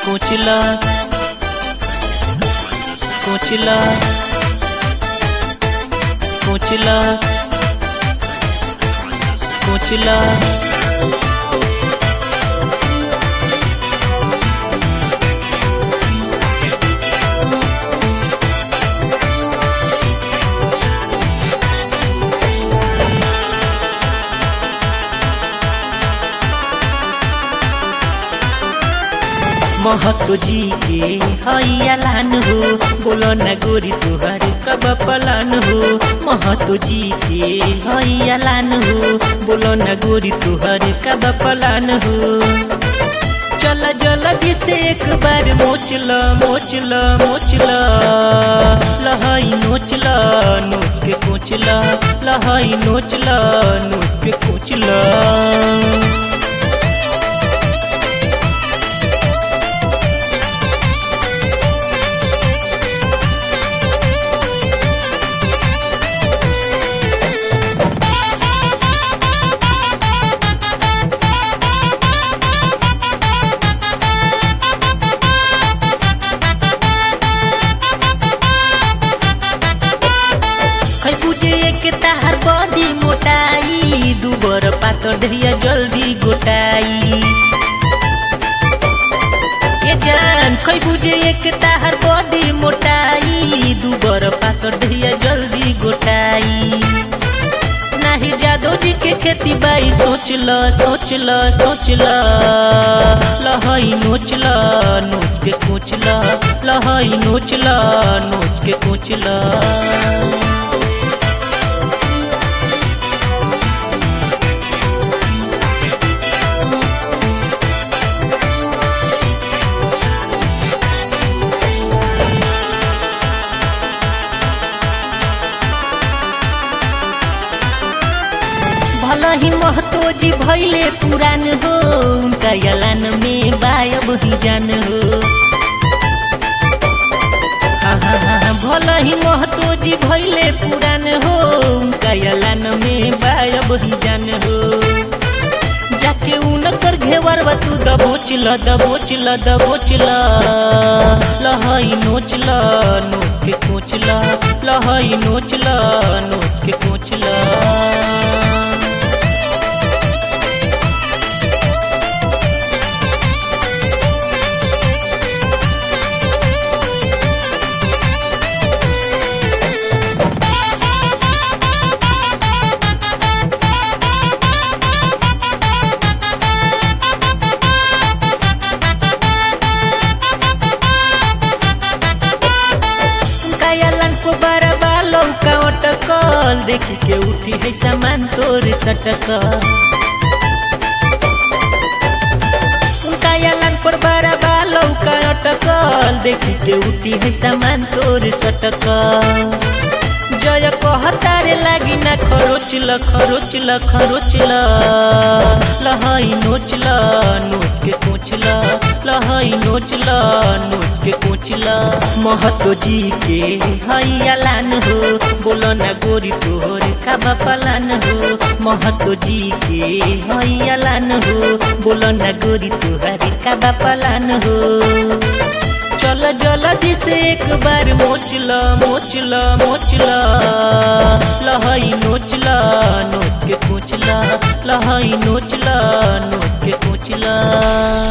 कोचला कोचला कोचला कोचला महतो जी के हैया लान हो बोलो न गोरी तुहर कब पलान हो महतो जी के हैया लान हो बोलो न गोरी तुहर कब पलान हो चल जल्दी से एक बार मोचल मोचल मोचल लहई नोचल नोच के कोचल लहई नोचल नोच के कोचल खै बुझे के ताहार बड़ी मोटाई दुबर पातर दहिया जल्दी गोटाई के जान खै बुझे के ताहार बड़ी मोटाई दुबर पातर दहिया जल्दी गोटाई नाही जादो जी के खेती बाई सोच ल सोच ल सोच ल लहई नोच ल नोच के कोच ल लहई नोच ल नोच के कोच ल भला ही महतो जी भैले पुरान हो उनका यलान में बायब ही जान हो हा, हा, हा, हा, भला ही महतो जी भैले पुरान हो उनका यलान में बायब ही जान हो जाके उनकर घेवर तू दबोचल दबोचल दबोचल लहई नोचल नोच के कोचल लहई नोचल नोच के कोचल कायलन को बरबा लौका अटकल देखी के उठी है सामान तोर सटकल कायलन पर बरबा लौका अटकल देखी के उठी है सामान तोर सटकल जय कहतारे लागी ना खरोचल खरोचल खरोचल लहई नोचल नोच के कोचल लहई नोचल नोच के कोचल महतो जी के हैया लान हो बोलो न गोरी तोहर काबा पलान हो महतो जी के हैया लान हो बोलो न गोरी तोहर काबा पलान हो चल जल्दी से एक बार मोचल मोचल मोचल लहई नोचल नोच के कोचल लहई नोचल नोच के कोचल